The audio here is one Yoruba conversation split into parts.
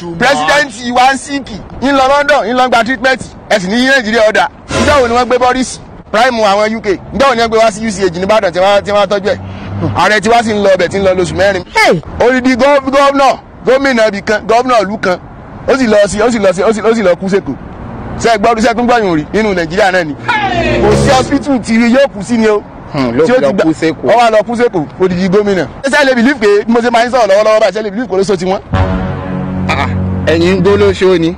pírẹsidẹ́ǹtì wa ń síìkì ń lọ London ń lọ gba treatment ẹ sì ní yí Nàìjíríà ọ̀dà níjọ́ wo ni wọ́n gbé Boris prime àwọn UK níjọ́ wo ni wọ́n gbé wá sí UCH nìbàdàn tí wọ́n tí wọ́n tọ́jú ẹ̀ ààrẹ tí wọ́n sì ń lọ ọbẹ̀ tí ń lọ lóṣù mẹ́rin odidi gọ́ọ̀nà gómìnà ibì kan gómìnà ìlú kan ó sì lọ sí ó sì lọ sí ó sì ó sì lọ kú sèkò ṣe gbọ́dún sẹ́tún gbọ́yìn rí nínú Nàìjíríà náà ni kò sí hospital tí yóò kú sí ni o ló fi lọ kú sèkò ọ wá lọ kú sèkò odidi gómìnà ṣe lè bìlíf pé bí mo ṣe máa ń sọ̀rọ̀ lọ́wọ́lọ́wọ́ báyìí ṣe lè bìlíf kò ló so ti wọ́n. ẹ̀yin ń dólóṣó ni.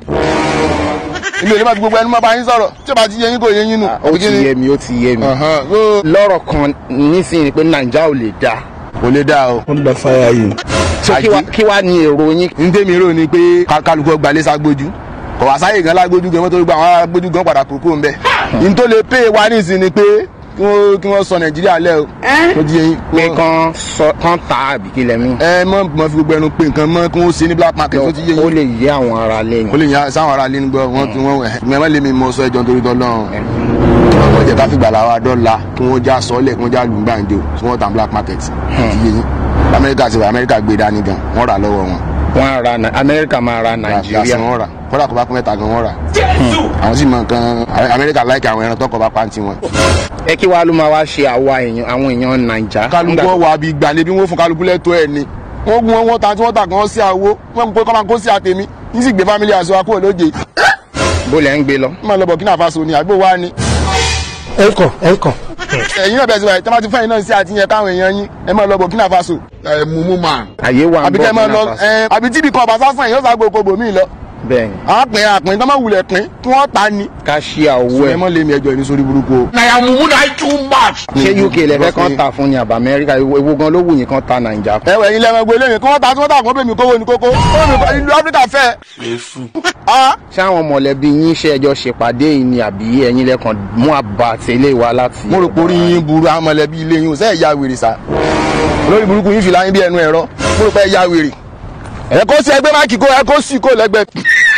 ilé ìlú bá fi gbogbo ẹnu máa bá yín sọ̀rọ̀ tí o bá ti yẹ yín kò yẹ yín nù. ó ti yé mi ó ti yé mi. lọ́rọ̀ kan nísìnyí pé nàìjíríà ò lè dáa. kò lè dáa o. wọ́n gba fáyà yìí. so kí wá- kí wá ní èrò yín. n tẹ́mi rò ni pé ká- kálukú ọgbà lé ságbójú kò wá sáyè gan lágbójú gan mọ́tò gbogbo àwọn agbójú gan padà kúrò ń bẹ̀. n tó lè pè wá nísìn ni pé kí wọ́n kí wọ́n sọ nàìjíríà lẹ́ o. ó ti yẹ yín. pé kán sọ kán ta àbí kí lẹ́mí. ẹ mọ mọ fi gbogbo ẹnu pé nǹkan mọ kí wọ́n ṣe ní black market ó ti yẹ ó yín. lè yé àwọn ará lẹ́yìn. ó lè yan sáwọn ará lé nígbà wọn tí wọn ẹ mẹ́wọ́n lé mi mọ sọ ẹjọ́ nítorí tọ́lọ́run wọ́n jẹ́ ká fìgbà làwọn dọ́là kí wọ́n já sọ́ọ́lẹ̀ kí wọ́n já lù ń gbàǹjo tí wọ́n ta black market ó ti yẹ yín. amẹ́ríkà ti wà amẹ́ríkà gbé dání gan wọ́n rà lọ́wọ́ wọn. wọ́n á ra Nai- amẹ́ríkà máa ra nàìjíríà. Gàsí wọn rà kódà kó bá kún mẹ́ta gan wọn rà. àwọn sì mọ nǹkan amẹ́ríkà láìka àwọn ẹran tọkọ bá pàǹtí wọn. ẹ kí wàá ló máa wá ṣe àwa èèyàn àwọn èèyàn nàìjà. kálukú wà bí gbàlẹ́ bí wọ́n fún kálukú lẹ́tọ́ ẹ̀ ni. wọ́n gun wọn wọ́n ta tí wọ́n ta gan sí àwo wọ́n mú pé kọ́ máa kó sí àtẹ̀mí ní sì gbé fámílì àṣọ akó lóje. bó lẹ́ ń gbé lọ. wọ́n máa lọ Burkina Faso ni àgbo wa ni. ẹ kàn ẹ kàn. ẹ̀yin náà bẹ̀rẹ̀ sí wa tí wọ́n ti fẹ́yìn náà sí àtìyẹn káwọn èèyàn yín ẹ máa lọ Burkina Faso. ẹ mumu man. àyè wà ń àbí bọ̀ kẹ́ ẹ máa lọ Burkina Faso. ẹ àbí tíbi kan ọ̀bà sásán yóò sá gbogbo bòmí lọ. bẹ́ẹ̀ ni àwọn pin àpín tó máa wulẹ̀ pín kí wọ́n ta ni. ká ṣí àwọ̀ ẹ ẹ̀. mọ́ lé mi ẹjọ́ ìní sórí burúkú o. na ya mumu na too much. ṣé uk lẹ́fẹ́ kan ta fún ni àbá amẹ́ríkà ewu gan ló wù yín kan ta nàìjà. ẹwẹ yín lẹ́wọ̀n gbé lẹ́yìn kí wọ́n ta tí wọ́n ta kó bèmí kówó ní kókó Kówó ní- ìlú áfíríkà fẹ́. Ah, ṣé àwọn mọ̀lẹ́bí yín ṣe ẹjọ́ ṣèpàdé yìí ni àbí ẹ̀yin lẹ́kàn mú àbá tẹ́lẹ̀ wá láti. mo rò pé orí yín burú àwọn mọ̀lẹ́bí ilé yín ò sẹ́ẹ̀ ya wèrè sá olórí burúkú yín fìlà yín bí ẹnu ẹ̀rọ mo rò pé ẹ ya wèrè ẹ kó sí ẹgbẹ́ máàkì kó ẹ kó sì kó lẹ́gbẹ̀ẹ́